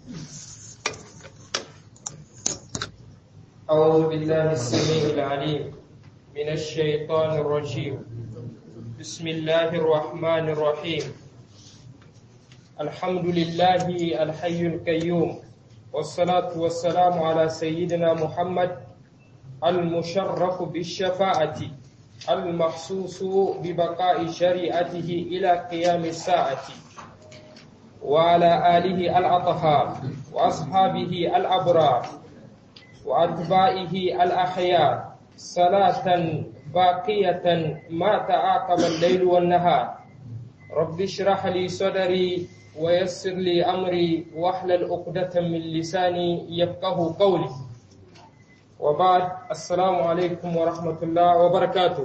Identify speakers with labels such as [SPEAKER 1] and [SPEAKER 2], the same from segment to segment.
[SPEAKER 1] أعوذ بالله السميع العليم من الشيطان الرجيم بسم الله الرحمن الرحيم الحمد لله الحي القيوم والصلاة والسلام على سيدنا محمد المشرف بالشفاعة المخصوص ببقاء شريعته إلى قيام الساعة وعلى آله الأطهار وأصحابه الأبرار وأتباعه الأخيار صلاة باقية ما تعاقب الليل والنهار رب اشرح لي صدري ويسر لي أمري واحلل عقدة من لساني يفقه قولي وبعد السلام عليكم ورحمة الله وبركاته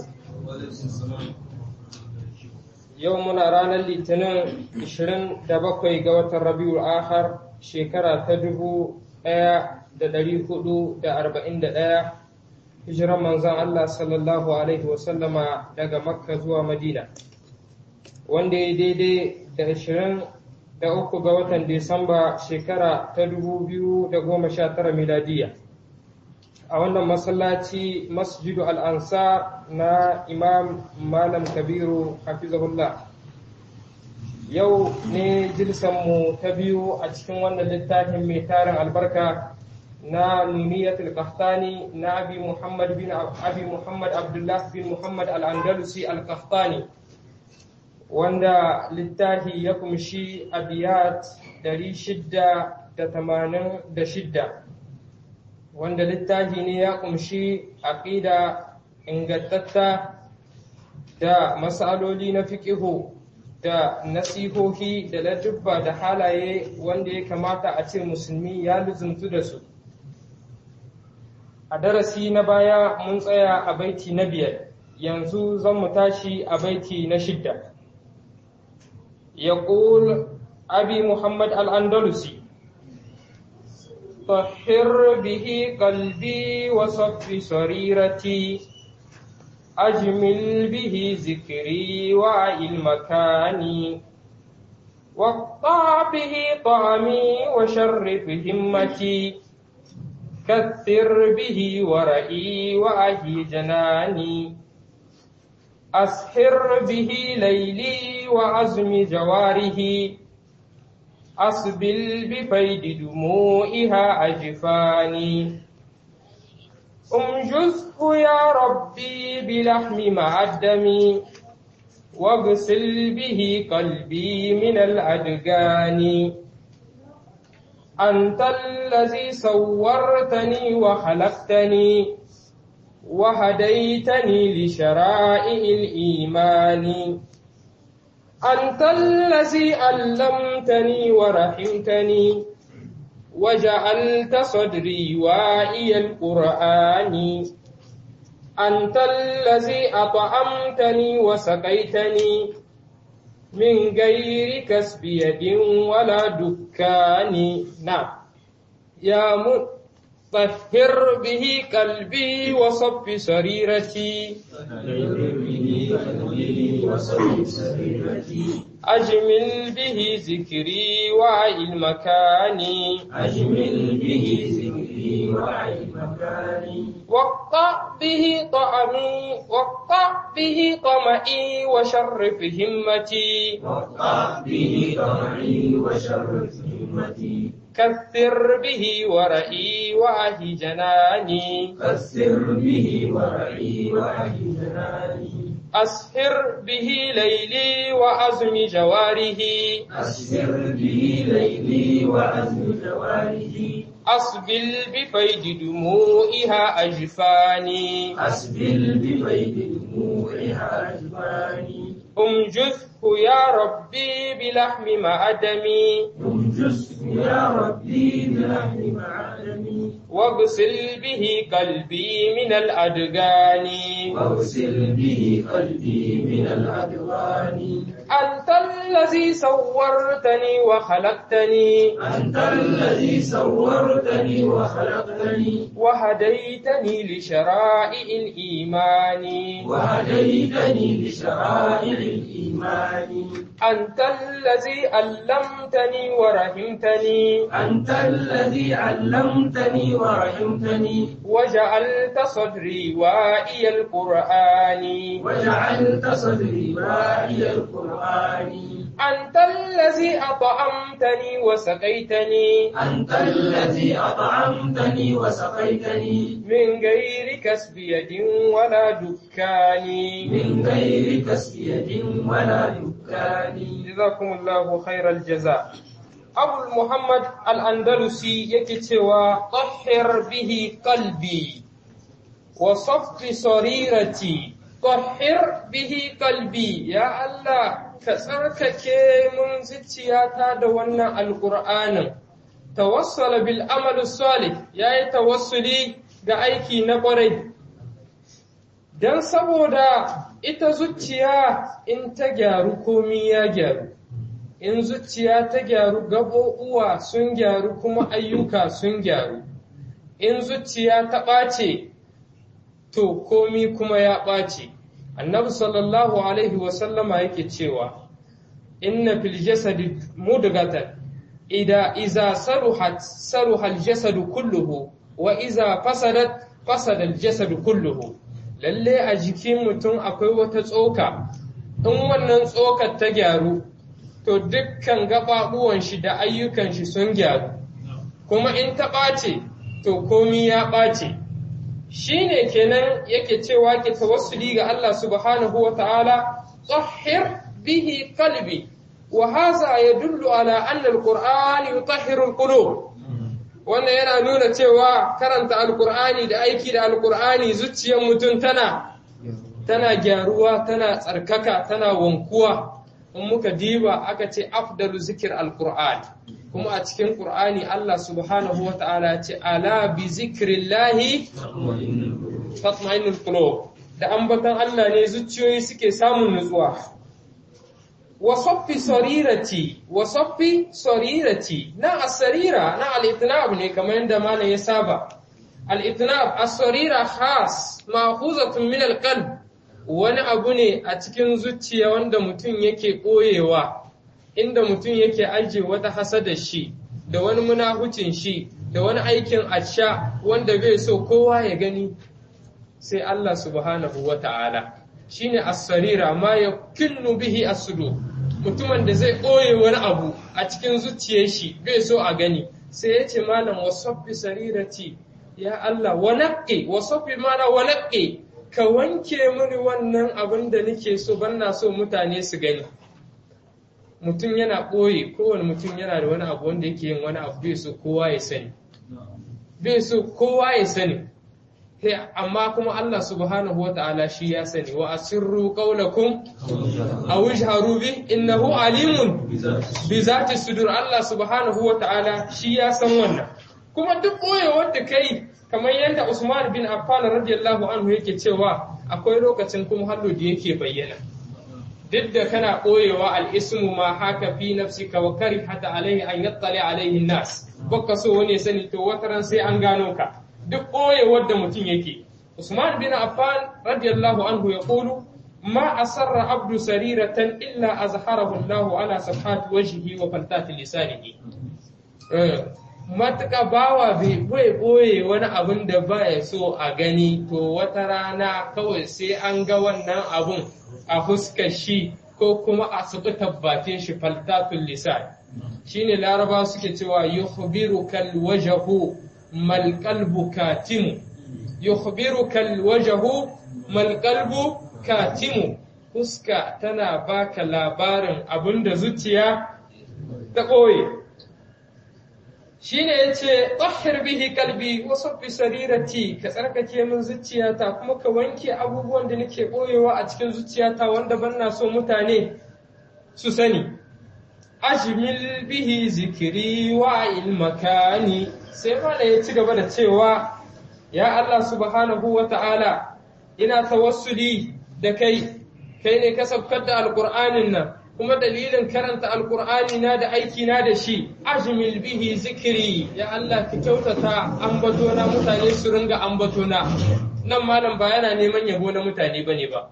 [SPEAKER 1] yau muna ranar litinin 27 ga watan rabiul akhar shekara ta 1441 hijiran manzan Allah sallallahu alaihi wasallama daga makka zuwa madina wanda ya daidai da 23 ga watan disamba shekara ta 2019 miladiya a wannan masallaci masjidu al'ansar na imam malam kabiru hafizahullah yau ne mu ta biyu a cikin wannan littafin mai tarin albarka na nuniyatul qahtani na abi muhammad bin abi muhammad abdullah bin muhammad al-andalusi al-qahtani wanda littafi ya kumshi abiyat 686 wanda littafi ne ya kumshi aqida ingantatta da masaloli na fiqihu da nasihohi da ladubba da halaye wanda ya kamata a ce musulmi ya luzuntu da su a darasi na baya mun tsaya a baiti na biyar yanzu zan mu tashi a baiti na shidda يقول أبي محمد الأندلسي طهر به قلبي وصف سريرتي أجمل به ذكري وعي مكاني واقطع به طعمي وشرف همتي كثر به ورئي وأهي جناني أسحر به ليلي وعزم جواره أسبل بفيد دموعها أجفاني أمجزه يا ربي بلحم مع الدم واغسل به قلبي من الأدغان أنت الذي صورتني وخلقتني وهديتني لشرائع الإيمان أنت الذي علمتني ورحمتني وجعلت صدري واعي القرآن أنت الذي أطعمتني وسقيتني من غير كسب يد ولا دكان نعم يا م... طهر به قلبي وصف سريرتي أجمل به ذكري وعي المكان
[SPEAKER 2] أجمل به ذكري وعي مكاني
[SPEAKER 1] وقع به طعمي وقع به طمئي وشرف همتي
[SPEAKER 2] وقع به طمعي وشرف همتي
[SPEAKER 1] كثر به ورئي وعي جناني
[SPEAKER 2] كسر به ورعي وعي جناني
[SPEAKER 1] أسهر به ليلي وأزم جواره
[SPEAKER 2] أسر به ليلي وأزم جواره
[SPEAKER 1] أصبل بفيد دموعها أجفاني
[SPEAKER 2] أسبل بفيد دموعها أجفاني
[SPEAKER 1] أمجثه يا ربي بلحم معدمي
[SPEAKER 2] يمجسه يا ربي بلحم معدمي
[SPEAKER 1] واغسل به قلبي من الأدغان
[SPEAKER 2] واغسل به قلبي من الأدوان
[SPEAKER 1] أنت الذي صورتني وخلقتني
[SPEAKER 2] أنت الذي صورتني وخلقتني
[SPEAKER 1] وهديتني لشرائع الإيمان
[SPEAKER 2] وهديتني لشرائع الإيمان
[SPEAKER 1] أنت الذي علمتني ورحمتني
[SPEAKER 2] أنت الذي علمتني ورحمتني
[SPEAKER 1] وجعلت صدري وائي القرآن
[SPEAKER 2] وجعلت صدري واعي القرآن
[SPEAKER 1] أنت الذي أطعمتني وسقيتني
[SPEAKER 2] أنت الذي أطعمتني وسقيتني
[SPEAKER 1] من غير كسب يد ولا دكان
[SPEAKER 2] من غير كسب يد ولا دكان
[SPEAKER 1] جزاكم الله خير الجزاء أبو محمد الأندلسي يكتوى طهر به قلبي وصف صريرتي طهر به قلبي يا الله كسركك من زتياتا دوانا القرآن توصل بالأمل الصالح يا توصلي بأيكي نقري dan saboda ita zuciya in ta gyaru komi ya gyaru in zuciya ta gyaru gaɓoɓuwa sun gyaru kuma ayyuka sun gyaru in zuciya ta ɓace to komi kuma ya ɓace annabi sallallahu alaihi wasallama yake cewa inna fil jasadi mudghatan ida iza saruhat saruha al jasadu kulluhu wa iza fasadat fasada al jasadu kulluhu lalle a jikin mutum akwai wata tsoka in wannan tsokar ta gyaru to dukkan gaɓaɓuwan shi da ayyukan shi sun gyaru kuma in ta ɓace to komi ya ɓace shi ne kenan yake cewa ke tawassuli ga Allah subhanahu wa ta'ala tsahir bihi kalbi wa haza ya dullu ala anna alqur'ani yutahhiru alqulub wannan yana nuna cewa karanta alqur'ani da aiki da alqur'ani zuciyar mutum tana tana gyaruwa tana tsarkaka tana wankuwa in muka diba aka ce afdalu zikir alqur'an kuma a cikin qur'ani Allah subhanahu wa ta'ala ce ala bi zikrillahi tatma'innul qulub da ambatan Allah ne zuciyoyi suke samun nutsuwa wa saffi sarirati wa saffi sarirati na asarira na al-itnab ne kamar yadda malam ya saba al-itnab as-sarira khas ma'khuzatun min al-qalb wani abu ne a cikin zuciya wanda mutum yake ɓoyewa inda mutum yake ajiye wata hasada shi da wani munahucin shi da wani aikin asha wanda bai so kowa ya gani sai Allah subhanahu wa ta'ala shi ne asarira ma ya kinnu bihi asudu mutumin da zai ɓoye wani abu a cikin zuciyar shi bai so a gani sai ya ce malam wasaffi sarirati ya Allah wa naqqi wasaffi mana wa naqqi ka wanke mini wannan abin da nake so banna so mutane su gani mutum yana ɓoye kowane mutum yana da wani abu wanda yake yin wani abu bai so kowa ya sani bai so kowa ya sani amma kuma Allah subhanahu wa ta'ala shi ya sani wa asirru qawlakum aw ijharu bi innahu alimun bi zati sudur Allah subhanahu wa ta'ala shi ya san wannan kuma duk ɓoyewar da kai kamar yadda Usman bin Affan radiyallahu anhu yake cewa akwai lokacin kuma hallo da yake bayyana duk da kana ɓoyewa al'ismu ma haka fi nafsika wa kari hata alaihi an yattali alaihi nas baka so wani sani to wata ran sai an gano ka duk ɓoyewar da mutum yake Usman bin Affan radiyallahu anhu ya qulu ma asarra abdu sariratan illa azharahu Allahu ala safhat wajhihi wa faltati lisanihi matuƙa bawa bai ɓoye wani abin da ba ya so a gani to wata rana kawai sai an ga wannan abun a fuskar shi ko kuma a suɓi tabbatin shi faltatun lisan shine laraba suke cewa yukhbiru kal wajahu mal qalbu katimu yukhbiru kal wajahu mal qalbu katimu fuska tana baka labarin abin da zuciya ta ɓoye shine yace tahhir bihi kalbi wa sabbi sarirati ka tsarkake min zuciyata kuma ka wanke abubuwan da nake boyewa a cikin zuciyata wanda banna so mutane su sani ajmil bihi zikri wa ilmakani sai mala ya ci gaba da cewa ya Allah subhanahu wa ta'ala ina tawassuli da kai kai ne ka sabkar da alqur'anin nan kuma dalilin karanta alkur'ani na da aiki na da shi ajmil bihi zikiri ya Allah ki kyautata ambatona mutane su ringa ambatona nan malam ba yana neman yabo na mutane bane ba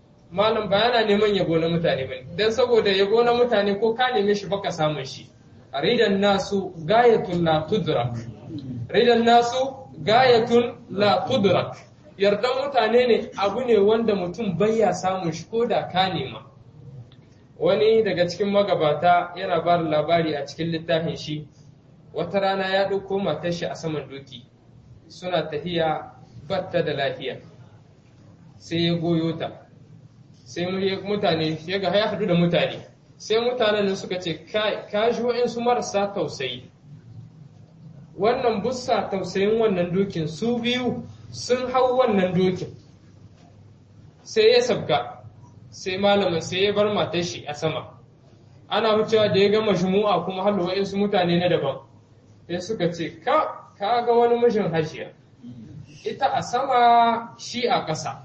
[SPEAKER 1] malam ba yana neman yabo na mutane bane dan saboda yabo na mutane ko ka neme shi baka samun shi ridan nasu gayatun la tudrak ridan nasu gayatun la tudrak yardan mutane ne abu ne wanda mutum bayya samun shi ko da ka nema wani daga cikin magabata yana ba da labari a cikin littafin shi wata rana ya ɗauko matar shi a saman doki suna tafiya batta da lafiya sai ya goyo ta sai mutane ya ga ya haɗu da mutane sai mutanen suka ce ka ji wa'insu marasa tausayi wannan bussa tausayin wannan dokin su biyu sun hau wannan dokin sai ya sabga sai malamin sai ya bar matar shi a sama ana wucewa da ya gama jumu'a kuma hallo wa'insu mutane na daban sai suka ce ka ga wani mijin hajiya ita a sama shi a ƙasa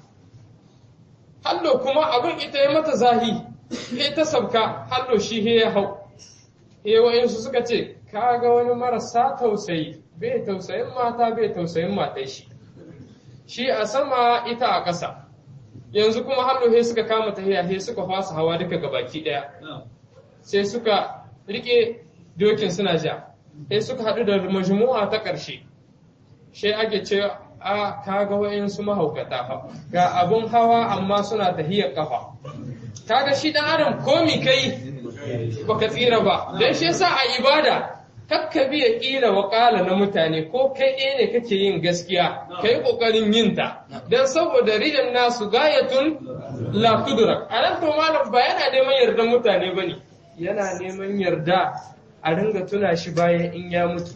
[SPEAKER 1] hallo kuma abin ita ya mata zahi he ta sabka hallo shi he ya hau he wa'insu suka ce ka ga wani marasa tausayi bai tausayin mata bai tausayin matai shi shi a sama ita a ƙasa yanzu kuma hallo he suka kama tahiya he suka fasa hawa duka gabaki ɗaya sai suka rike dokin suna ja sai suka haɗu da majmu'a ta ƙarshe sai ake ce a kaga wayansu mahaukata fa ga abun hawa amma suna tahiyar kafa kaga shi dan adam komi kai baka tsira ba dan shi yasa a ibada kakka biya kila wakala na mutane ko kai ɗaya ne kake yin gaskiya kai kokarin yin ta dan saboda ridan nasu gayatun la kudrak anan to malam ba yana neman yardan mutane bane yana neman yarda a ringa tuna shi bayan in ya mutu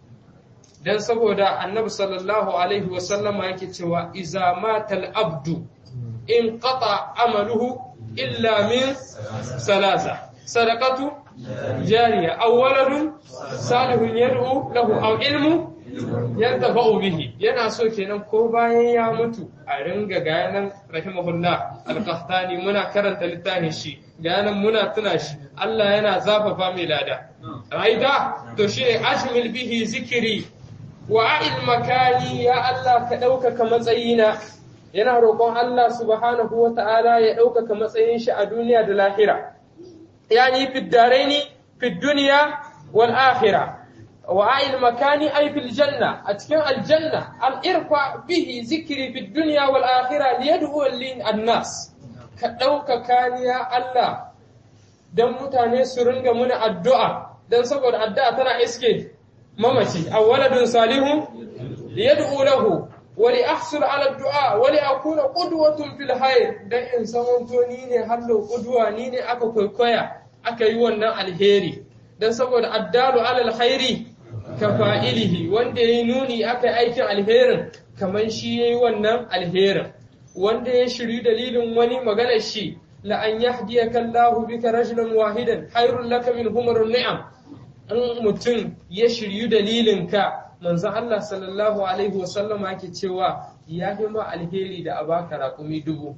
[SPEAKER 1] dan saboda annabi sallallahu alaihi wasallama yake cewa iza matal abdu in qata amaluhu illa min salasa sadaqatu jariya aw waladun salihun yad'u lahu aw ilmu yantafa'u bihi yana so kenan ko bayan ya mutu a ringa gayanan rahimahullah al-qahtani muna karanta littafin shi gayanan muna tuna shi Allah yana zafafa mai lada raida to shine ashmil bihi zikiri wa a'il makani ya Allah ka ɗaukaka matsayina yana roƙon Allah subhanahu wa ta'ala ya ɗaukaka matsayin shi a duniya da lahira yani fi daraini fi duniya wal akhira wa a'il makani ay fil janna a cikin aljanna al irfa bihi zikri fi dunya wal akhira liyad'u lin annas ka ɗaukaka ni ya Allah dan mutane su ringa muna addu'a dan saboda addu'a tana iske mamaci aw waladun salihun liyad'u lahu wa li ahsul ala du'a wa li akuna qudwatun fil hayr dan in samanto ni ne hallo qudwa ni ne aka kwaikwaya aka yi wannan alheri dan saboda addalu ala alkhairi ka fa'ilihi wanda yayi nuni aka yi aikin alherin kaman shi yayi wannan alherin wanda ya shiri dalilin wani maganar shi la an yahdiyaka Allahu bika rajulan wahidan khairul laka min humurun ni'am in mutum ya shiryu dalilinka manzo Allah sallallahu alaihi wasallama yake cewa ya fi ma alheri da a baka raƙumi dubu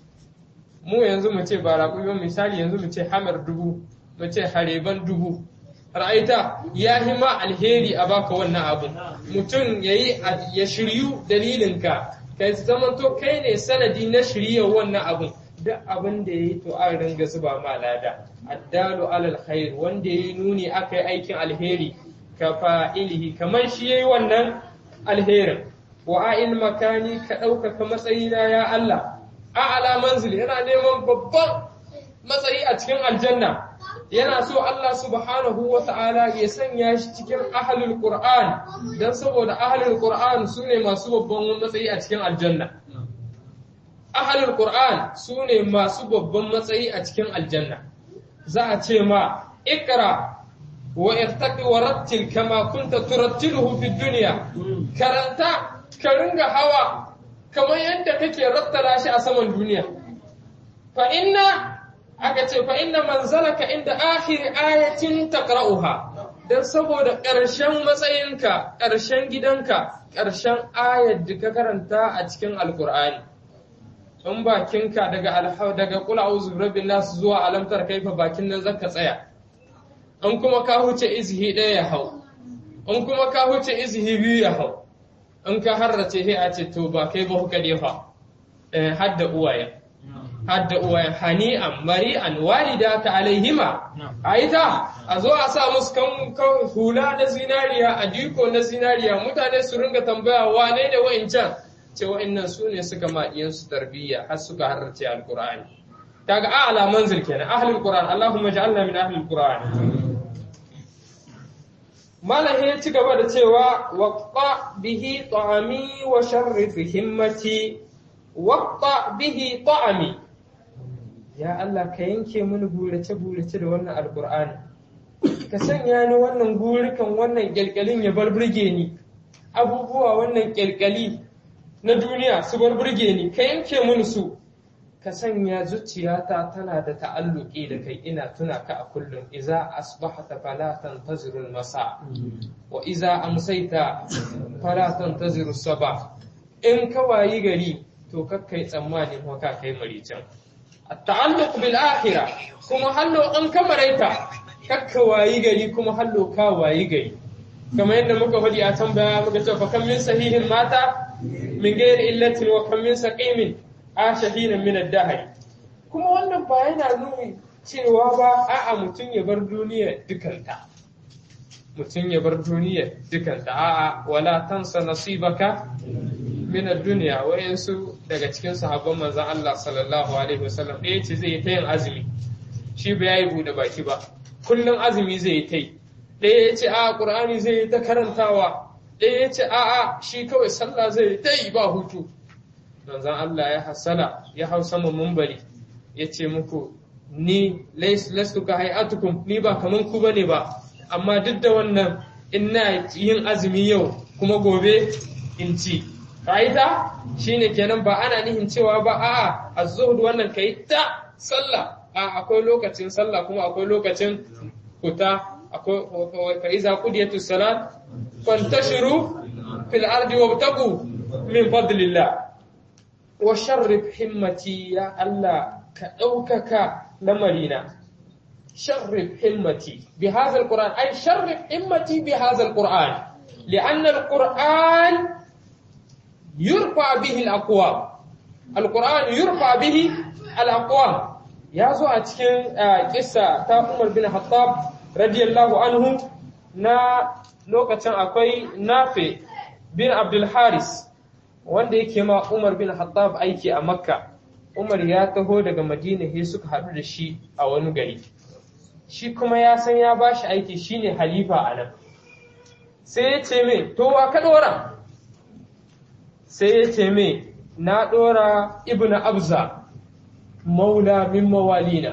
[SPEAKER 1] mu yanzu mu ce ba raƙumi ba misali yanzu mu ce hamar dubu mu ce hareban dubu ra'aita ya fi ma alheri a baka wannan abin mutum yayi ya shiryu dalilinka kai zamanto kai ne sanadi na shiryar wannan abin duk abin da yayi to an ringa zuba ma lada addalu alal khair wanda yayi nuni akai aikin alheri ka fa'ilihi kamar shi yayi wannan alherin wa a'il makani ka ɗaukaka matsayina ya Allah a'ala manzili yana neman babban matsayi a cikin aljanna yana so Allah subhanahu wa ta'ala ya sanya shi cikin ahlul qur'an dan saboda ahlul qur'an sune masu babban matsayi a cikin aljanna ahlul qur'an sune masu babban matsayi a cikin aljanna za a ce ma ikra wa irtaqi wa rattil kama kunta turattiluhu fi dunya karanta ka ringa hawa kamar yadda kake rattala shi a saman duniya fa inna aka ce fa inna manzalaka inda akhir ayatin taqra'uha dan saboda ƙarshen matsayinka ƙarshen gidanka ƙarshen ayar da ka karanta a cikin alkur'ani in bakinka daga alhaw daga qul a'udhu birabbin nas zuwa alamtar kaifa bakin nan zaka tsaya in kuma ka huce izhi ɗaya ya hau in kuma ka huce izhi biyu ya hau in ka harrace sai a ce to ba kai ba kuka defa eh hadda uwaye hadda uwayen hani'an mari'an walida ta alaihima a ita a zo a sa musu kan hula na zinariya a diko na zinariya mutane su ringa tambaya wane ne wa'incan ce wa'innan su ne suka maɗiyansu tarbiyya har suka harrace alkur'ani kaga a'la manzil kenan ahlul qur'an allahumma ja'alna min ahlul qur'an malam ya ci gaba da cewa waqta bihi ta'ami wa sharrif himmati waqta bihi ta'ami ya Allah ka yanke mini gurace gurace da wannan alqur'ani ka sanya ni wannan gurikan wannan kyalkyalin ya bar burge ni abubuwa wannan kyalkyali na duniya su bar burge ni ka yanke mini su ka sanya zuciyata tana da ta'alluki da kai ina tuna ka a kullum iza asbahta fala tantazirul masa wa iza amsaita fala tantaziru sabah in ka wayi gari to kakkai tsammani kuma ka kai maricin at-ta'alluq bil akhirah kuma hallo an kamaraita kakka wayi gari kuma hallo ka wayi gari kamar yadda muka faɗi a tambaya muka ce fa kam min sahihin mata min ghairi illatin wa kam min saqimin ashahina min ad-dahr kuma wannan ba yana nuni cewa ba a'a mutum ya bar duniya dukanta mutum ya bar duniya dukanta a'a wala tansa nasibaka min ad-dunya wayansu daga cikin sahabban manzon Allah sallallahu alaihi wasallam ɗaya ce zai ta yin azumi shi ba yayi bude baki ba kullum azumi zai yi ta yi ɗaya ya ce a qur'ani zai yi ta karantawa ɗaya ya ce a'a shi kawai sallah zai yi ta yi ba hutu manzon Allah ya hasala ya hau sama mumbari ya ce muku ni lastu ka hayatukum ni ba kaman ku bane ba amma duk da wannan ina yin azumi yau kuma gobe in ci kaita shine kenan ba ana nihin cewa ba a'a az-zuhd wannan kai ta sallah a akwai lokacin sallah kuma akwai lokacin kuta akwai fa iza qudiyatus salat fantashiru fil ardi wabtagu min fadlillah wa sharrif himmati ya Allah ka ɗaukaka lamarina sharrif himmati bi hadha alquran ay sharrif himmati bi hadha alquran لأن القرآن يرفع به الأقوام القرآن يرفع به الأقوام يا زو أتكين قصة تا عمر بن الخطاب رضي الله عنه نا لوكتان أكوي نافع بن عبد الحارث wanda yake ma Umar bin Khattab aiki a Makka Umar ya taho daga Madina sai suka haɗu da shi a wani gari shi kuma ya san ya bashi aiki shine halifa a nan sai ya ce mai to wa ka ɗora sai ya ce mai na ɗora ibn abza maula min mawalina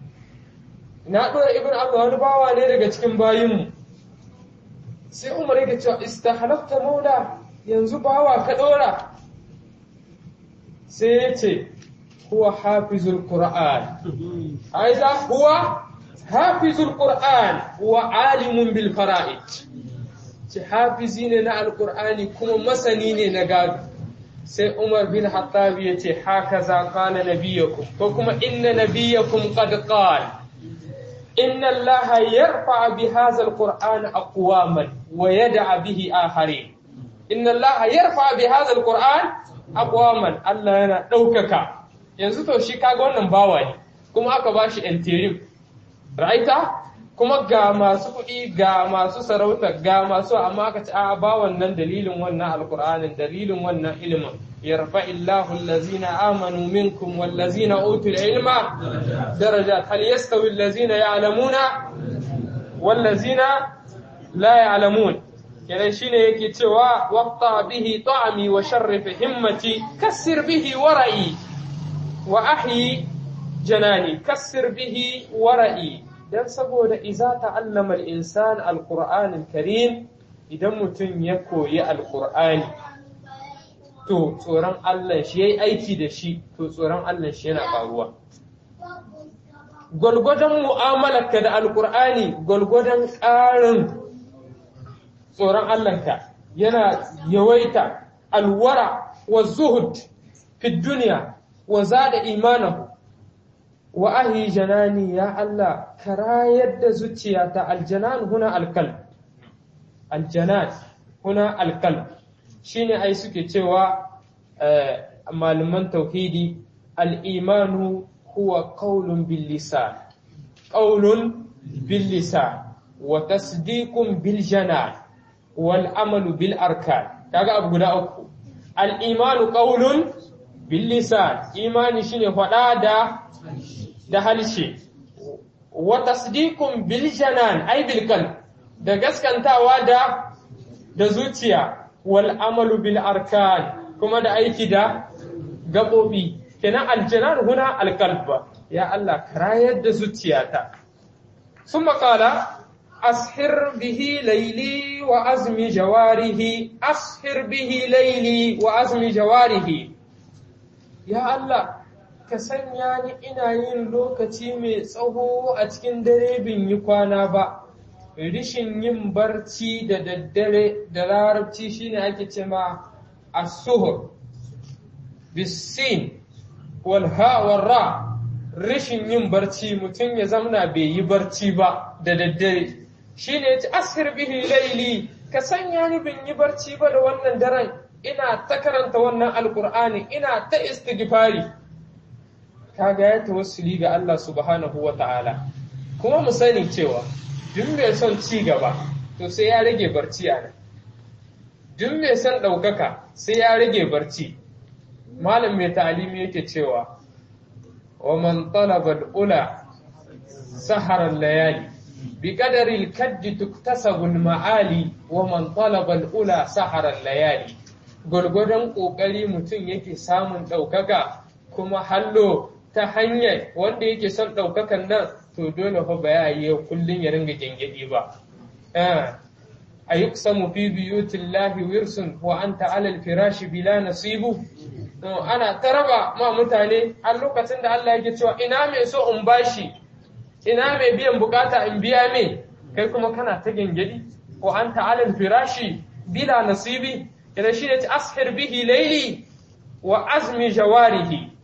[SPEAKER 1] na ɗora ibn abza wani bawa ne daga cikin bayinmu sai umar yake cewa istahalafta maula yanzu bawa ka ɗora sai ya ce huwa hafizul qur'an aiza huwa hafizul qur'an wa alimun bil fara'id ce hafizi ne na alkur'ani kuma masani ne na gado sai umar bin hattab ya ce haka za kala nabiyakum ko kuma inna nabiyakum qad qala inna allaha yarfa bi hadha alquran aqwaman wa yad'a bihi akharin inna allaha yarfa bi hadha alquran aqwaman Allah yana daukaka yanzu to shi kaga wannan bawa ne kuma aka bashi interim ra'aita kuma ga masu kuɗi ga masu sarauta ga masu amma aka ci a ba wannan dalilin wannan alkur'anin dalilin wannan ilimin yarfa illahu allazina amanu minkum wallazina utul ilma darajat hal yastawi allazina ya'lamuna wallazina la ya'lamun kenan shine yake cewa waqta bihi ta'ami wa sharrif himmati kassir bihi wara'i wa ahyi janani kassir bihi wara'i dan saboda iza ta'allama al-insan al-Qur'an al-Karim idan mutum ya koyi al-Qur'ani to tsoron Allah shi yayi aiki da shi to tsoron Allah shi yana faruwa gwalgwadon mu'amalarka da al-Qur'ani gwalgwadon ƙarin tsoron Allahnka yana yawaita alwara wa zuhud fi duniya wa zada imanahu wa ahi janani ya Allah ka rayar da zuciyata aljanan huna alkal aljanan huna alkal shine ai suke cewa malaman tauhidi al-imanu huwa qawlun bil lisan qawlun bil lisan wa tasdiqun bil janan wal amalu bil arkan kaga abu guda uku al-imanu qawlun bil lisan imani shine faɗa da da halshe wa tasdiqun bil janan ay bil qalb da gaskantawa da da zuciya wal amalu bil arkan kuma da aiki da gabobi kenan aljanan huna alqalb ya Allah karayar da zuciyata summa qala ashir bihi layli wa azmi jawarihi ashir bihi layli wa azmi jawarihi ya Allah ka sanya ni ina yin lokaci mai tsawo a cikin dare bin yi kwana ba rishin yin barci da daddare da larabci shine ake ce ma as-suhur bisin wal ha wal ra rishin yin barci mutum ya zamna bai yi barci ba da daddare shine yace ashir bihi laili ka sanya ni bin yi barci ba da wannan daren ina ta karanta wannan alqur'ani ina ta istighfari kaga ya tawassuli ga Allah subhanahu wa ta'ala kuma mu sani cewa duk mai son ci gaba to sai ya rage barci a nan duk mai son ɗaukaka sai ya rage barci malam mai ta'alimi yake cewa wa man talaba al-ula sahara layali bi qadari al-kadd tuktasabu al-ma'ali wa man talaba al-ula sahara layali gurgurdan kokari mutum yake samun ɗaukaka kuma hallo ta hanyar wanda yake son ɗaukakan nan to dole fa ba ya yi kullum ya ringa gyangyaɗi ba. A yi samu fi biyutin lahi wirsun wa an ta'alal firashi bila nasibu. Ana ta raba ma mutane a lokacin da Allah yake cewa ina mai so in bashi, ina mai biyan bukata in biya me, kai kuma kana ta gyangyaɗi wa an ta'alal firashi bila nasibi. Idan shi ne ta ashir bihi laili wa azmi jawarihi.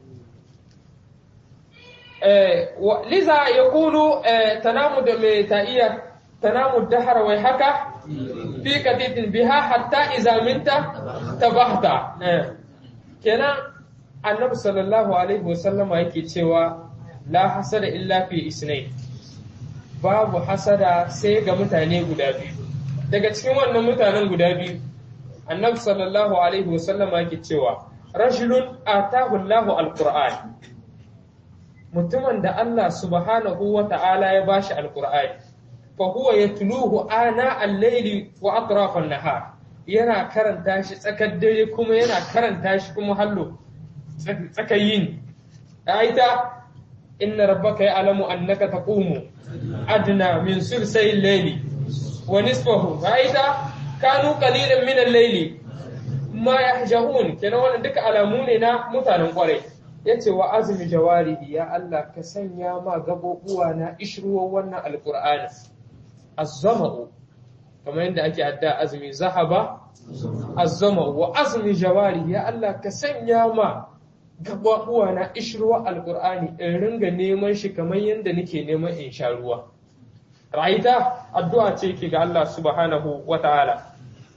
[SPEAKER 1] لذا يقول تنام تائية تنام الدهر ويحك في كتيت بها حتى إذا منت تبهت كنا النبي صلى الله عليه وسلم yake cewa la hasada illa fi isnai babu hasada sai ga mutane guda biyu daga cikin wannan mutanen guda biyu annabi sallallahu alaihi wasallam yake cewa rajulun atahu Allahu alquran mutumin da Allah subhanahu wa ta'ala ya bashi alƙur'ani fa huwa yatluhu ana al-layli wa atraf an-nahar yana karanta shi tsakar dare kuma yana karanta shi kuma hallo tsakayin aita inna rabbaka ya'lamu annaka taqumu adna min sulsay al-layli wa nisfahu aita kanu qalilan min al-layli ma yahjahun kenan wannan duka alamu ne na mutanen kwarai ya ce wa azumi jawarihi ya Allah ka sanya ma gabobuwa na ishruwar wannan alkur'ani azzama'u kamar yadda ake adda azumi zahaba azzama'u wa azumi jawarihi ya Allah ka sanya ma gabobuwa na ishruwar alkur'ani in ringa neman shi kamar yadda nake neman in sha ruwa ra'aita addu'a ce ke ga Allah subhanahu wa ta'ala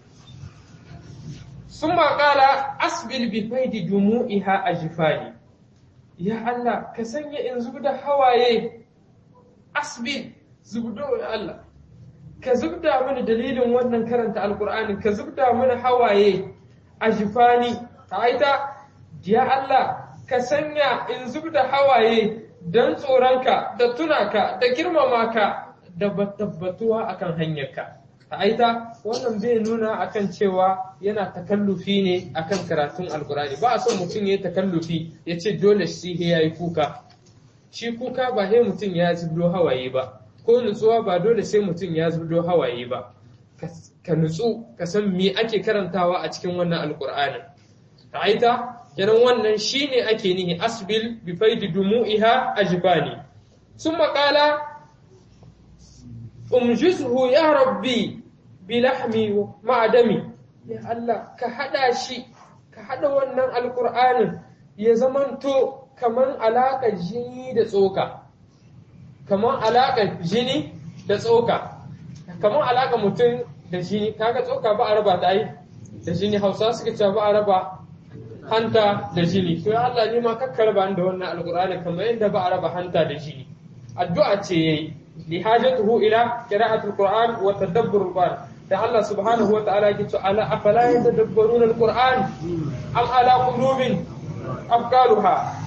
[SPEAKER 1] ثم قال أسبل بفيد دموعها أجفاني ya Allah ka sanya in zubda hawaye asbi zubdo ya Allah ka zubda mana dalilin wannan karanta alkur'ani ka zubda mana hawaye a jifani aita ya Allah ka sanya in zubda hawaye don tsoronka da tunaka da girmama ka da tabbatuwa akan hanyarka aita wannan bai nuna akan cewa yana takallufi ne akan karatun alkurani ba a son mutum ya takallufi ya ce dole shi ya yi kuka shi kuka ba sai mutum ya zubdo hawaye ba ko nutsuwa ba dole sai mutum ya zubdo hawaye ba ka nutsu ka san me ake karantawa a cikin wannan alkur'anin aita kenan wannan shine ake nihi asbil bi faidi dumu'iha ajbani summa qala umjizhu ya rabbi bilahmi ma'adami ya Allah ka hada shi ka hada wannan alkur'anin ya zamanto kaman alaƙar jini da tsoka kaman alaƙar jini da tsoka kaman alaƙar mutum da jini kaga tsoka ba a raba ta yi da jini hausa suka ce ba a raba hanta da jini to ya Allah ni ma kakkar ba da wannan alqur'ani kamar yadda ba a raba hanta da jini addu'a ce yayi li hajatuhu ila qira'atul qur'an wa tadabbur qur'an da Allah subhanahu wa ta'ala yake to ala afala yatadabbaruna alqur'an am ala qulubin afkaruha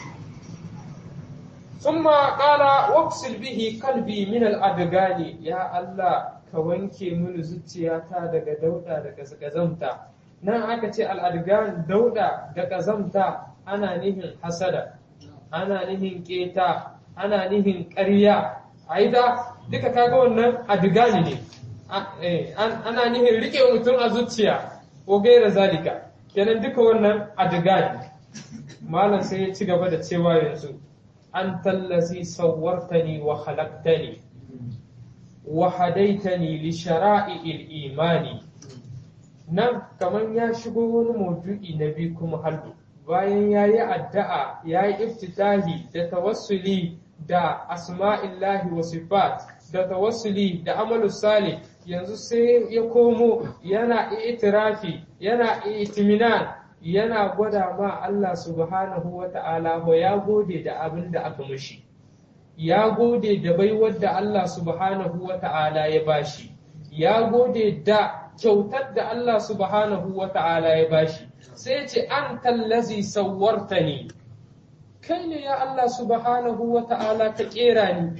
[SPEAKER 1] ثم قال واغسل به قلبي من الأدغان يا الله ka wanke mini zuciyata daga dauda daga gazamta nan aka ce al'adgan dauda da gazamta ana nihin hasada ana nihin keta ana nihin ƙarya aida duka kaga wannan adgani ne ana nihin rike mutum a zuciya ko gaira zalika kenan duka wannan adgani malam sai ya ci gaba da cewa yanzu an tallazi sawwartani wa khalaqtani وهديتني لشرائع الإيمان nan kamar ya shigo wani maudu'i na biyu kuma hallu bayan ya yi addu'a ya yi iftitahi da tawassuli da asma'illahi wa sifat da tawassuli da amalu salih yanzu sai ya komo yana itirafi yana itiminan yana gwada ma Allah subhanahu wa ta'ala ya gode da abin da aka mushi ya gode da baiwar da Allah subhanahu wa ta'ala ya bashi, ya gode da kyautar da Allah subhanahu wa ta'ala ya bashi, sai ce an tallazi sauwarta ne, kai ne ya Allah subhanahu wa ta'ala ka ƙera ni,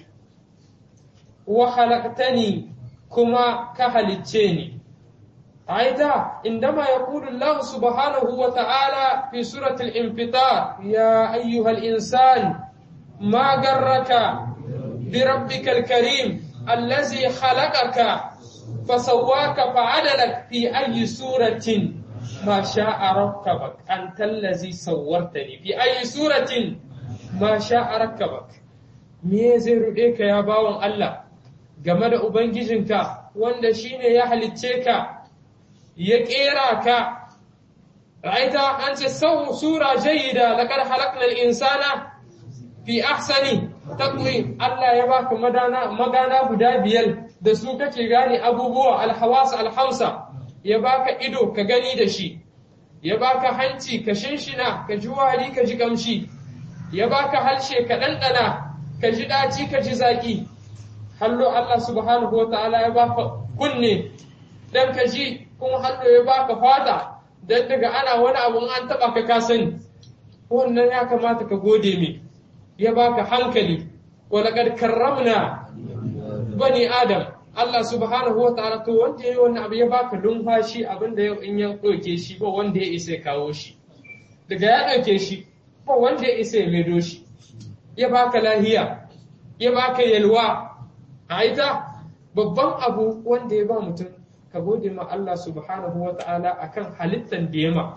[SPEAKER 1] wa halaktani kuma ka halicce ni. Aida, indama ya kudu Allah subhanahu wa ta'ala fi suratul infitar ya ayyuhal insan ما غرك بربك الكريم الذي خلقك فسواك فعدلك في أي سورة ما شاء ركبك أنت الذي صورتني في أي سورة ما شاء ركبك me zai ruɗe ka ya bawan Allah game da Ubangijinka wanda shi ne ya halicce ka ya ƙera ka ra'aita an ce sau sura jayyida laqad halaqnal insana fi ahsani taqwim Allah ya baka madana magana guda biyar da su kake gane abubuwa alhawas alhamsa ya baka ido ka gani da shi ya baka hanci ka shinshina ka ji wari ka ji kamshi ya baka halshe ka ɗanɗana ka ji ɗaci ka ji zaƙi hallo Allah subhanahu wa ta'ala ya baka kunne dan ka ji kuma hallo ya baka fata dan daga ana wani abu an taɓa ka ka sani wannan ya kamata ka gode mai ya baka hankali walaqad karramna bani adam Allah subhanahu wa ta'ala to wanda yayi wannan abu ya baka lumfashi abinda yau in ya ɗauke shi ba wanda ya isa kawo shi daga ya ɗauke shi ba wanda ya isa ya maido shi ya baka lahiya ya baka yalwa a ita babban abu wanda ya ba mutum ka gode ma Allah subhanahu wa ta'ala akan halittan da ya ma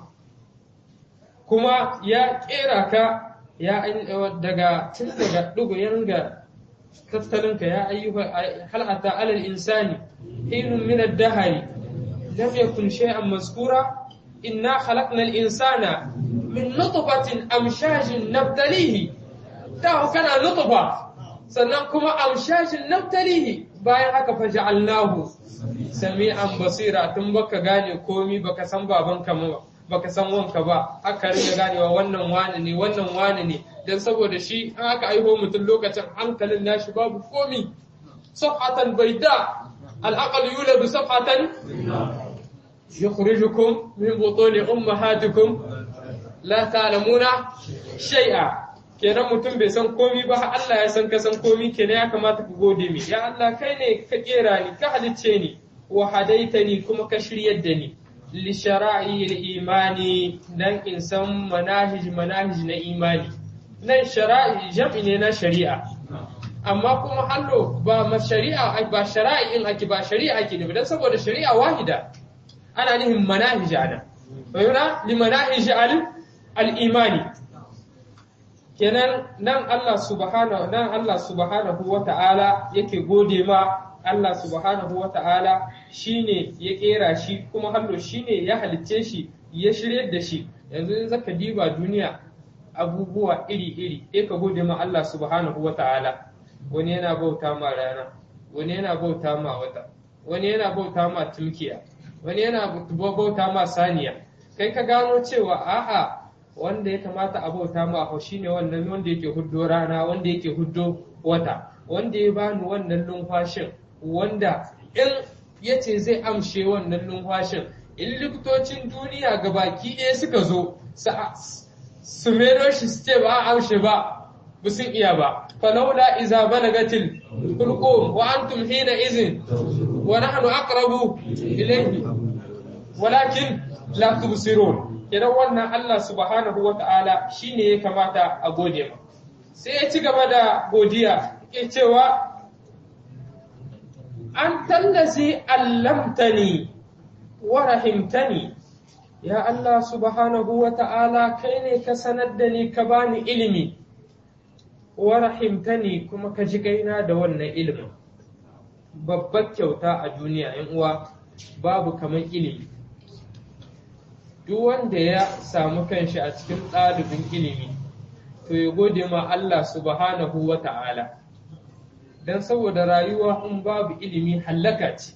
[SPEAKER 1] kuma ya kera ka ya daga tun daga ɗugu ya ringa tattalinka ya ayyuka hal'ata alal insani hinun min ad-dahari lam yakun shay'an mazkura inna khalaqna al-insana min nutfatin amshajin nabtalihi da kana nutfa sannan kuma amshajin nabtalihi bayan haka fa ja'alnahu sami'an basira tun baka gane komi baka san babanka ba baka san wanka ba aka ringa ganewa wannan wani ne wannan wani ne dan saboda shi an aka aiho mutum lokacin hankalin nashi babu komi safhatan baida al-aqal yuladu safhatan yukhrijukum min butuni ummahatikum la ta'lamuna shay'a kenan mutum bai san komi ba Allah ya san ka san komi kenan ya kamata ku gode mi ya Allah kai ne ka kera ni ka halicce ni wa hadaitani kuma ka shiryar da ni li shara'i imani dan in san manahij manahij na imani nan shara'i jam'i ne na shari'a amma kuma hallo ba ma shari'a ba shara'i in ake ba shari'a ake ne dan saboda shari'a wahida ana nihin manahij ana wa li manahij al-imani kenan nan Allah subhanahu nan Allah subhanahu wata'ala yake gode ma Allah subhanahu wata'ala shine ya kera shi kuma hallo shine ya halicce shi ya shirye da shi yanzu in zaka diba duniya abubuwa iri-iri sai ka gode ma Allah subhanahu wata'ala wani yana bauta ma rana wani yana bauta ma wata wani yana bauta ma tulkiya wani yana bauta ma saniya kai ka gano cewa a'a wanda ya kamata a bauta ma a shine wannan wanda yake huddo rana wanda yake huddo wata wanda ya bani wannan numfashin wanda in ya ce zai amshe wannan numfashin in likitocin duniya ga baki ɗaya suka zo su mero shi su ce ba a amshe ba ba sun iya ba falaula iza balagatil hulqum wa antum hina izin wa nahnu aqrabu ilayhi walakin la tubsirun idan wannan Allah subhanahu wa ta'ala shine ya kamata a gode ma sai ya ci gaba da godiya ke cewa an tallazi allamtani wa rahimtani ya Allah subhanahu wa ta'ala kai ne ka sanar da ni ka bani ilimi wa rahimtani kuma ka ji gaina da wannan ilimin babbar kyauta a duniya ‘yan uwa babu kamar ilimi duk wanda ya samu kanshi a cikin ɗalibin ilimi to ya gode ma Allah subhanahu wa ta'ala don saboda rayuwa in babu ilimi hallaka ce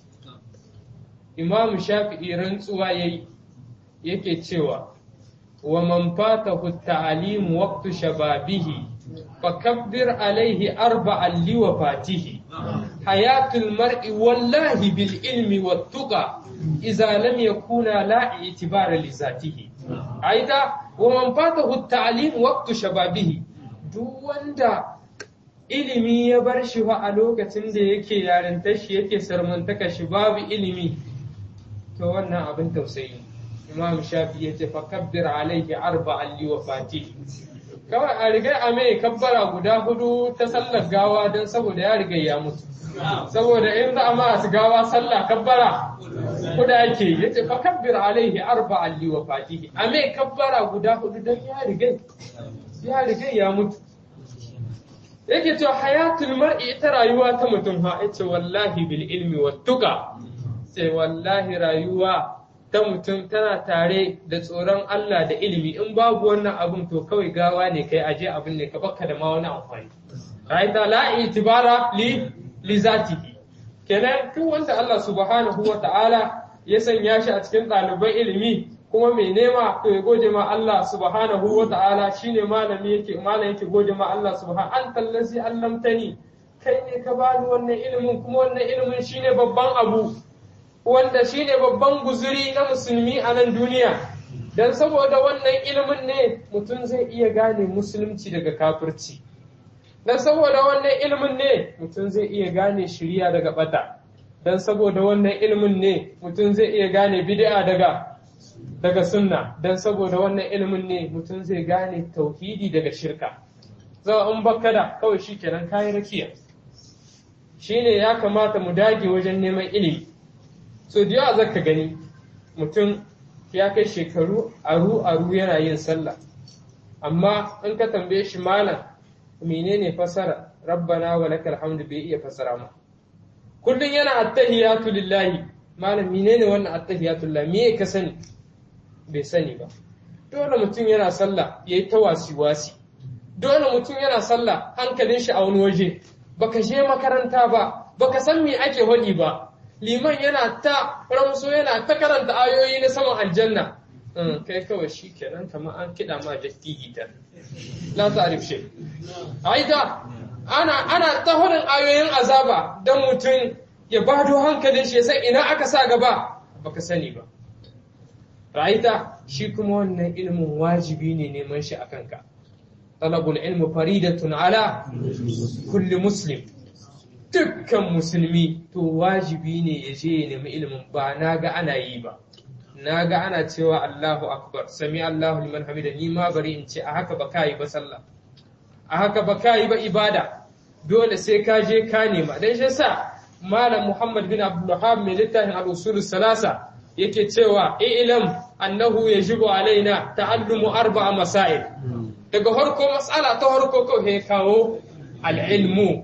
[SPEAKER 1] imamu shafi'i rantsuwa yayi yake cewa wa man fatahu ta'lim waqtu shababihi fakabbir alaihi arba'an liwafatihi hayatul mar'i wallahi bil ilmi wattuqa idza lam yakuna la i'tibara li zatihi aida wa man fatahu ta'lim waqtu shababihi duk wanda ilimi ya bar shi fa a lokacin da yake yarintar shi yake sarmantaka shi babu ilimi to wannan abin tausayi imam shafi ya ce fakabbir alaihi arba'an li wafati kawai a riga a mai kabbara guda hudu ta sallar gawa don saboda ya riga ya mutu saboda in za a masu gawa sallah kabbara kuda yake ya ce fakabbir alaihi arba'an li wafati a mai kabbara guda hudu don ya riga ya riga ya mutu yake cewa hayatul mar'i ita rayuwa ta mutum ha yace wallahi bil ilmi wattuqa sai wallahi rayuwa ta mutum tana tare da tsoron Allah da ilimi in babu wannan abun to kawai gawa ne kai aje abin ne ka baka da ma wani amfani ra'ayta la itibara li li zatihi kenan duk wanda Allah subhanahu wa ta'ala ya sanya shi a cikin ɗaliban ilimi kuma mai nema to ya gode ma Allah subhanahu wa ta'ala shine malami yake malam yake gode ma Allah subhanahu an tallazi allamtani kai ne ka bani wannan ilimin kuma wannan ilimin shine babban abu wanda shine babban guzuri na musulmi a nan duniya dan saboda wannan ilimin ne mutum zai iya gane musulunci daga kafirci dan saboda wannan ilimin ne mutum zai iya gane shiriya daga bata dan saboda wannan ilimin ne mutum zai iya gane bid'a daga daga sunna dan saboda wannan ilimin ne mutum zai gane tauhidi daga shirka zama in baka da kawai shikenan kayi rakiya shine ya kamata mu dage wajen neman ilimi so da yawa zaka gani mutum ya kai shekaru aru aru yana yin sallah amma in ka tambaye shi malam menene fasara rabbana wa lakal hamdu bai iya fasara ma kullun yana attahiyatu lillahi malam menene wannan attahiyatu lillahi me ka sani bai sani ba dole mutum yana sallah yayi ta wasi wasi dole mutum yana sallah hankalin shi a wani waje baka je makaranta ba baka san me ake hodi ba liman yana ta ramso yana ta karanta ayoyi na saman aljanna kai kawai shi kenan kamar an kiɗa ma jakki gitar la ta'rif shay aida ana ana ta hodin ayoyin azaba dan mutum ya bado hankalin shi sai ina aka sa gaba baka sani ba ra'aita shi kuma wannan ilmin wajibi ne neman shi akan ka talabul ilmu faridatun ala kulli muslim dukkan musulmi to wajibi ne ya je ya nemi ilimin ba na ga ana yi ba na ga ana cewa Allahu akbar sami Allahu liman hamida ni ma bari in ce a haka ba ka yi ba sallah a haka ba ka yi ba ibada dole sai ka je ka nema dan shi sa malam Muhammad bin Abdul Wahhab mai littafin al-usul salasa yake cewa ilam annahu yajibu alaina ta'allumu arba'a masail daga harko mas'ala ta harko ko he kawo al-ilmu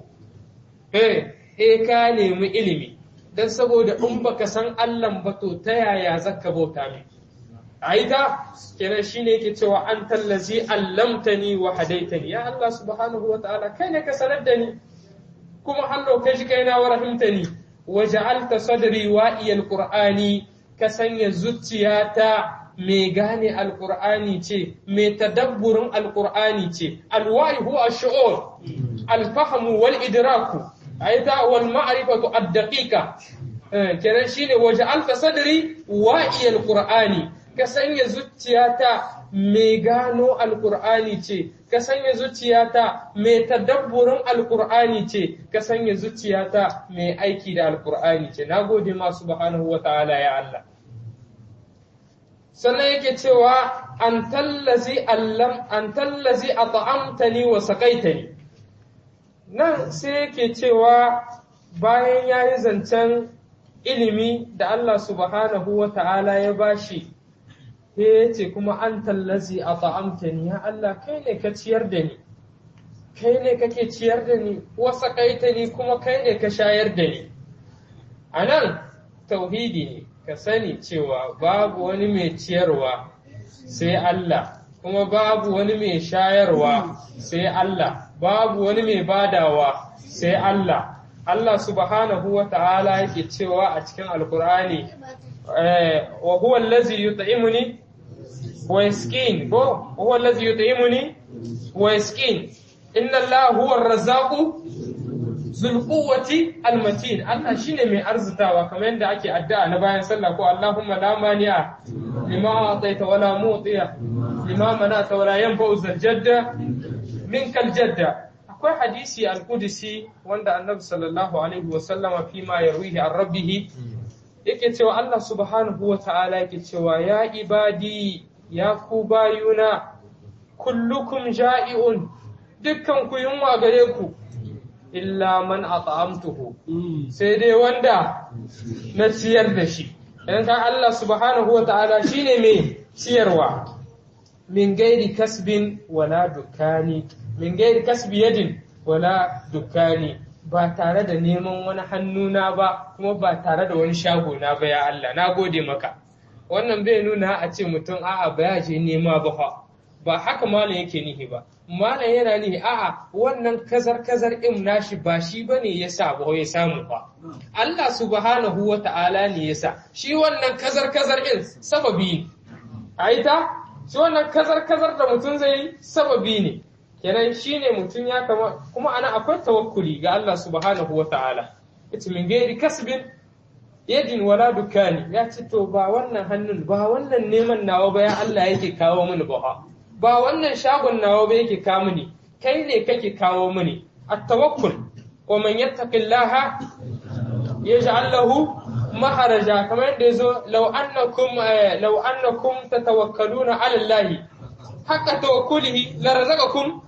[SPEAKER 1] he ka nemi ilimi don saboda in baka san Allah ba to ta yaya zaka bauta mai aida kenan shine yake cewa an tallazi allamtani wa hadaitani ya Allah subhanahu wa ta'ala kai ne ka sanar da ni kuma hallo kai shi kaina wa rahimtani wa ja'alta sadri wa iyal qur'ani ka sanya zuciyata mai gane alqur'ani ce mai tadabburin alqur'ani ce alwahi huwa ash-shu'ur al-fahmu wal idraku aita wal ma'rifatu ad-daqiqa kenan shine waje alfa sadri wa'iyal qur'ani ka sanya zuciyata mai gano alqur'ani ce ka sanya zuciyata mai tadabburin alqur'ani ce ka sanya zuciyata mai aiki da alqur'ani ce nagode ma subhanahu wata'ala ya Allah sannan yake cewa an tallazi allam an tallazi at'amtani wa saqaitani nan sai yake cewa bayan yayi zancen ilimi da Allah subhanahu wa ta'ala ya bashi ya ce kuma an tallazi a ta'amtani ya Allah kai ne ka ciyar da ni kai ne kake ciyar da ni wasa kaita ni kuma kai ne ka shayar da ni a nan tauhidi ne ka sani cewa babu wani mai ciyarwa sai Allah kuma babu wani mai shayarwa sai Allah babu wani mai badawa sai Allah Allah subhanahu wa ta'ala yake cewa a cikin Alkur'ani, wa huwa allazi yut'imuni wa yaskin, ko huwa allazi yut'imuni wa yaskin, inna Allah huwa ar-razzaqu zul quwwati al-matin. Allah shine mai arzitawa kamar yadda ake addu'a na bayan sallah ko Allahumma la mani'a lima ataita wala mu'tiya lima mana'ta wala yanfa'u zal jadda minkal jadda. akwai hadisi al-qudsi wanda annabi sallallahu alaihi wa sallama fi ma yarwihi an rabbihi yake cewa Allah subhanahu wa ta'ala yake cewa ya ibadi ya ku bayuna kullukum ja'iun dukkan ku yunwa gare ku illa man at'amtuhu sai dai wanda na ciyar da shi dan ka Allah subhanahu wa ta'ala shine mai ciyarwa min gairi kasbin wala dukani min gairi kasbi yadin wala dukkani ba tare da neman wani hannuna ba kuma ba tare da wani shagona ba ya Allah na gode maka wannan bai nuna a ce mutum a'a ba ya je nema ba fa ba haka malam yake nihi ba malam yana nihi a'a wannan kazar kazar in nashi ba shi bane ya sa ba ya samu ba Allah subhanahu wa ta'ala ne ya sa shi wannan kazar kazar in sababi ne aita shi wannan kazar kazar da mutum zai yi sababi ne kenan shine mutum ya kama kuma ana akwai tawakkuli ga Allah subhanahu wa ta'ala ita min gairi kasbin yadin wala dukani ya ce to ba wannan hannun ba wannan neman nawa ba ya Allah yake kawo mini ba ba wannan shagon nawa ba yake kawo mini kai ne kake kawo mini at-tawakkul wa man yattaqillaha yaj'al lahu maharaja kamar yadda yazo law annakum law annakum tatawakkaluna 'ala Allah haka tawakkulihi la razaqakum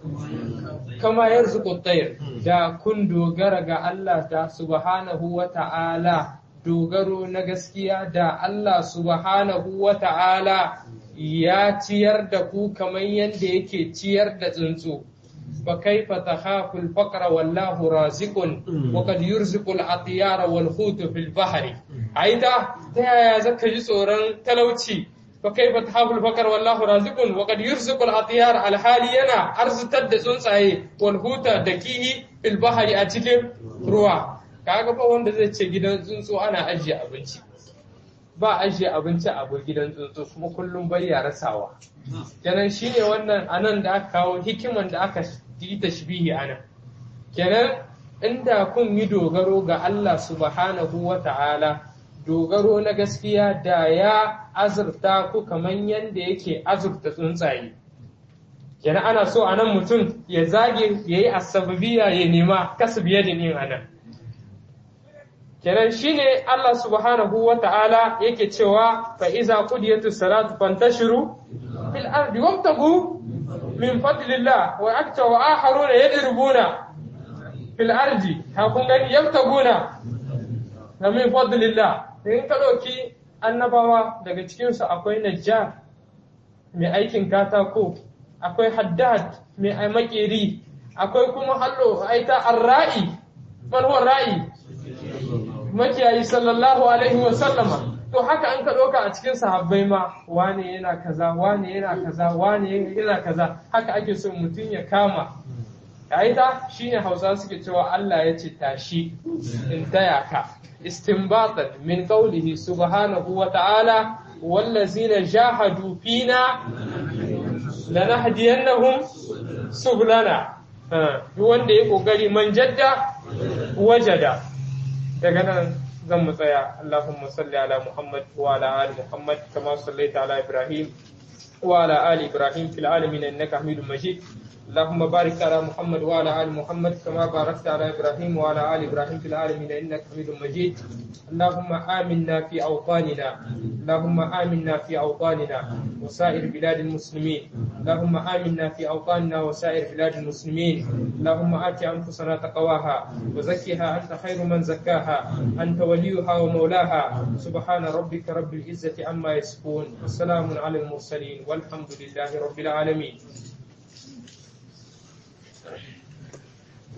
[SPEAKER 1] kama yarzuqu at-tayr da kun dogara ga Allah da subhanahu wa ta'ala dogaro na gaskiya da Allah subhanahu wa ta'ala ya ciyar da ku kamar yadda yake ciyar da tsuntsu fa kaifa takhafu al-faqra wallahu raziqun wa qad yurziqu al-atyara wal hutu fil bahri aida ta yaya zaka ji tsoron talauci فكيف تخاف الفقر والله رازق وقد يرزق الاطيار الحالي yana arzitar da tsuntsaye wal huta da kihi fil bahri a cikin ruwa kaga ba wanda zai ce gidan tsuntsu ana ajiye abinci ba ajiye abinci a gidan tsuntsu kuma kullum bai ya rasawa kenan shine wannan anan da aka kawo hikiman da aka yi tashbihi anan kenan inda kun yi dogaro ga Allah subhanahu wa ta'ala dogaro na gaskiya da ya azurta ku kamar yadda yake azurta tsuntsaye kenan ana so a nan mutum ya zage ya yi asababiya ya nema kasbiya da yin anan kenan shine Allah subhanahu wa ta'ala yake cewa fa iza qudiyatu salatu fantashiru fil ardi wabtagu min fadlillah wa akta wa akharuna yadribuna fil ardi ha kun gani yabtaguna na min fadlillah in ka ɗauki annabawa daga cikinsu akwai najjar mai aikin katako akwai haddad mai makeri akwai kuma hallo aita arra'i manhuwar ra'i makiyayi sallallahu alaihi wa sallama to haka an ka ɗauka a cikin sahabbai ma wane yana kaza wane yana kaza wane yana kaza haka ake so mutum ya kama aita shine hausa suke cewa Allah ya ce tashi in taya ka استنباطا من قوله سبحانه وتعالى والذين جاهدوا فينا لنهدينهم سبلنا duk wanda ya kokari man jadda wajada daga nan zan mu tsaya Allahumma salli ala Muhammad wa ala ali Muhammad kama sallaita ala Ibrahim wa ala ali Ibrahim fil alamin innaka Hamidum Majid اللهم بارك على محمد وعلى ال محمد كما باركت على ابراهيم وعلى ال ابراهيم في العالمين انك حميد مجيد اللهم امنا في اوطاننا اللهم امنا في اوطاننا وسائر بلاد المسلمين اللهم امنا في اوطاننا وسائر بلاد المسلمين اللهم ات انفسنا تقواها وزكها انت خير من زكاها انت وليها ومولاها سبحان ربك رب العزه عما يصفون والسلام على المرسلين والحمد لله رب العالمين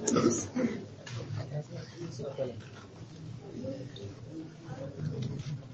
[SPEAKER 1] Thank you.